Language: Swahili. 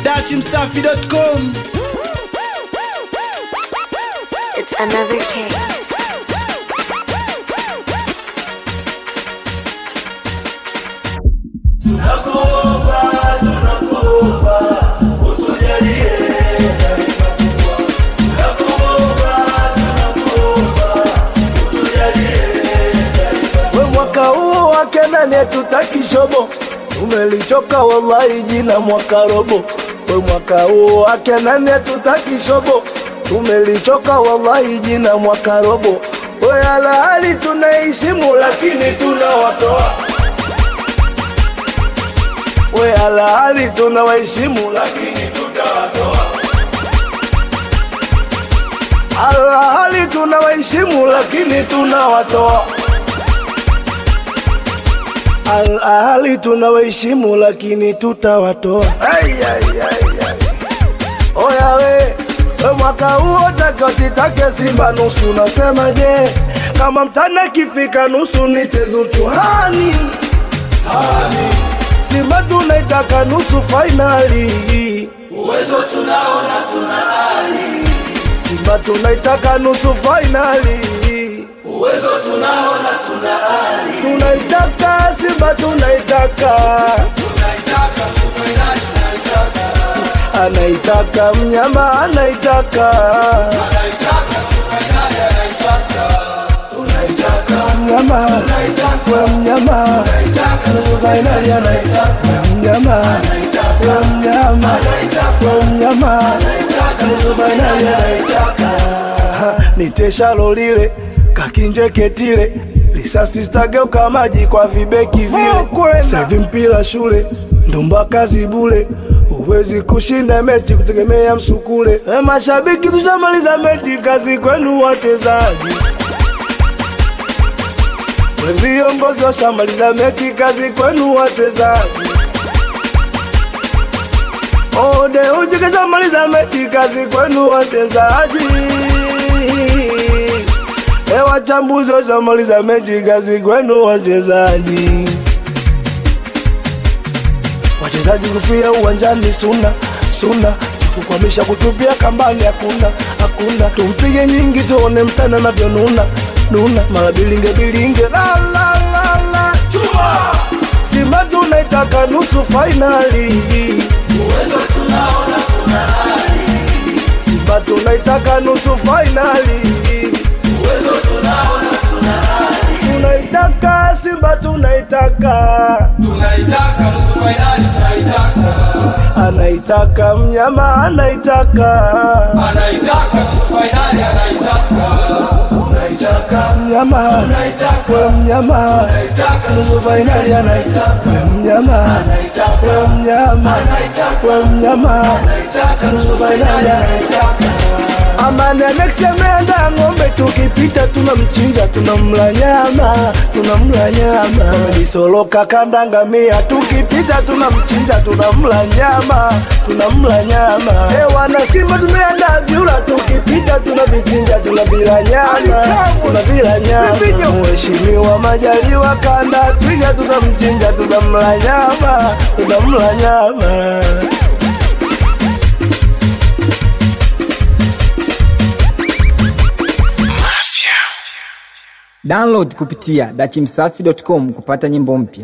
dachimsafi.com It's another case. we mwaka huu wake nani hatutaki shobo umelichoka wallahi jina mwaka robo we mwaka huu wake nani hatutaki shobo umelichoka wallahi jina mwaka robo we alahali tunaheshimu lakini tunawatoa we alahali tunawaheshimu lakini tutawatoa alahali tunawaheshimu lakini tunawatoa Al ahali tunawaheshimu lakini tutawatoa. Ai, ai, ai, ai. Oya we, we mwaka huo take usitake Simba nusu, nasema je, kama mtana kifika nusu nichezo tuhani hani. Simba tunaitaka nusu fainali, uwezo tunaona tuna ari. Simba tunaitaka nusu fainali, uwezo tunaona tuna ari. Tunaitaka Simba tunaitaka, anaitaka mnyama anaitaka, mnyama we mnyama nusu fainali anaitaka we mnyama we mnyama we mnyama nusu fainali anaitaka niteshalo lile kakinjeketile lisasi stageuka maji kwa vibeki vile sevi mpira shule ndumba kazi bule huwezi kushinda mechi kutegemea msukule e mashabiki tushamaliza mechi kazi kwenu wachezaji we viongozi washamaliza mechi kazi kwenu wachezaji ode ujikishamaliza mechi kazi kwenu wachezaji E wachambuzi washamaliza mechi kazi kwenu wachezaji. Wachezaji kufia uwanjani suna suna, kukwamisha kutupia kambani hakuna hakuna. Tumpige nyingi tuone mtana anavyonuna nuna, mara bilinge bilinge la la la la chuma. Simba tunaitaka nusu fainali, uwezo tunaona tuna hali. Simba tunaitaka nusu fainali uwezo tunaona tuna hali. Tunaitaka Simba tunaitaka, tunaitaka nusu fainali tunaitaka anaitaka mnyama anaitaka, anaitaka nusu fainali anaitaka anaitaka mnyama we mnyama nusu fainali anaitaka we mnyama we mnyama we mnyama nusu fainali anaitaka Amani anaksemenda ng'ombe tukipita tunamchinja tunamla nyama tunamla nyama Disoloka kandangamia tukipita tunamchinja tunamla nyama tunamla nyama E wana Simba tumeenda vyura tukipita tunavichinja tunavila nyama tunavila nyama Mheshimiwa Majaliwa kanda twiga tunamchinja tunamla nyama tunamla nyama Download kupitia dachimsafi.com kupata nyimbo mpya.